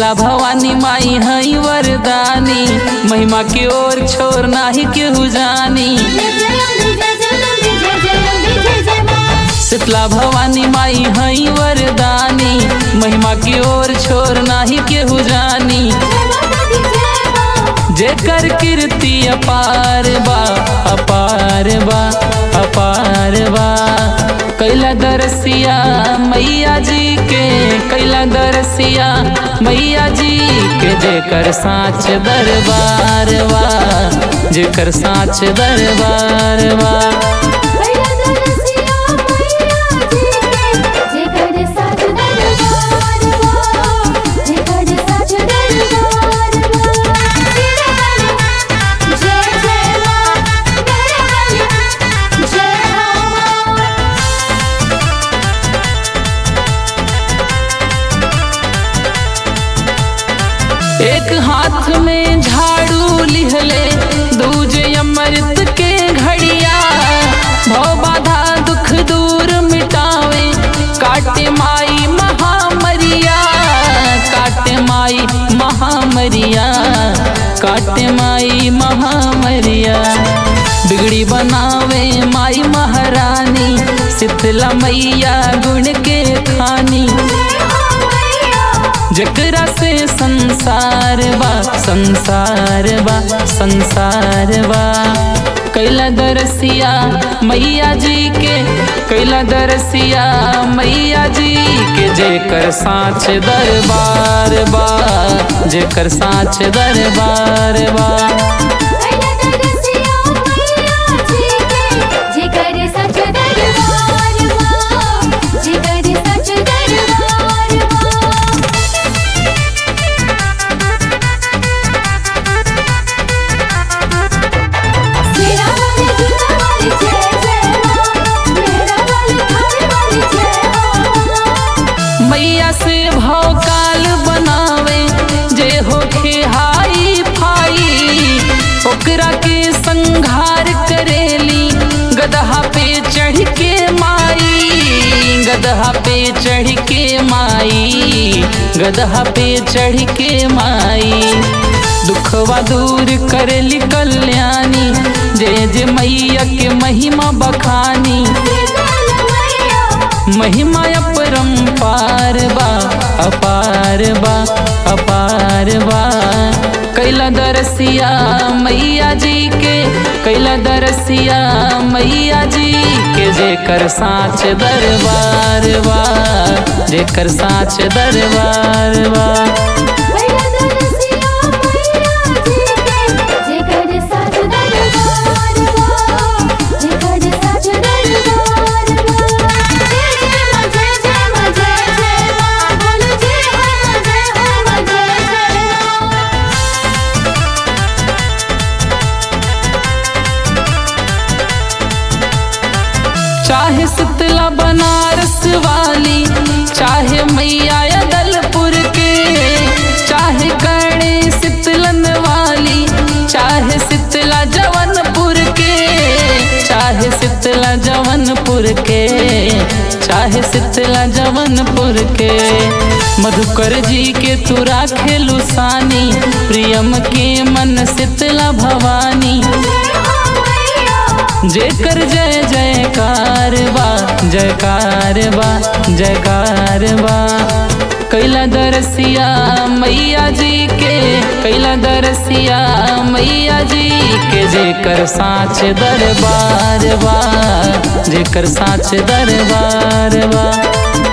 शीतला भवानी माई हई वरदानी महिमा के ओर छोर नाही केहू जानी जय जय अम्बे जय जय अम्बे जय जय अम्बे जय जय माँ शीतला भवानी माई हई वरदानी महिमा की ओर छोर नाही केहू जानी जय माता दी जय माँ जेकर कीर्ति अपार बा अपार बा अपार बा कैला दरसिया मैया जी के कैला दरसिया मैया जी के जेकर साच दरबार बा जेकर साच दरबार बा भैया दरसिया मैया जी के जे कर साच दरबार माँ जे कर साच दरबार माँ सिरे वाली जय जय माँ मेरे वाली जय हो माँ एक हाथ में झाड़ू लिहले दूजे अमृत के घड़िया भव बाधा दुख दूर मिटावे काटे माई महामरिया काटे माई महामरिया काटे माई महामरिया बिगड़ी बनावे माई महारानी शीतला मैया गुण के खानी जय हो मैया जकरा से संसार बा संसार बा संसार बा कैला दरसिया मैया जी के कैला दरसिया मैया जी के जेकर साच दरबार बा जेकर साच दरबार बा भैया दरसिया मैया जी के जे कर सच दरबार माँ जे कर सच दरबार माँ मेरा वाली दुनिया वाली जय जय माँ मेरा वाली घर वाली जय हो मैया से भाव काल बनावे जे होखे हाई फाई ओकरा के संघार करेली गदहा पे चढ़ के माई गदहा पे चढ़ के माई गदहा पे चढ़ के माई दुखवा दूर करेली कल्याणी जे जे मैया के महिमा बखानी शीतल मैया महिमा अपरंपार बा अपार बा अपार बा कैला दरसिया मैया जी के कैला दरसिया मैया जी के जेकर साच दरबार बा जेकर साच दरबार बा भैया दरसिया मैया जी के जे कर सच दरबार माँ जे कर सच दरबार माँ जय जय माँ जय जय माँ जय जय माँ बोलो जय हो माँ जय हो माँ जय जय माँ चाहे शीतला बनारस वाली चाहे मैया दलपुर के चाहे कणे शीतलन वाली चाहे शीतला जवनपुर के चाहे शीतला जवनपुर के चाहे शीतला जवनपुर के मधुकर जी के तू राखेलु सानी प्रियम के मन शीतला भवानी जय हो मैया जेकर जय जयकार बा जयकार बा जयकार बा कैला दरसिया मैया जी के कैला दरसिया मैया जी के जेकर साच दरबार बा जेकर साच दरबार बा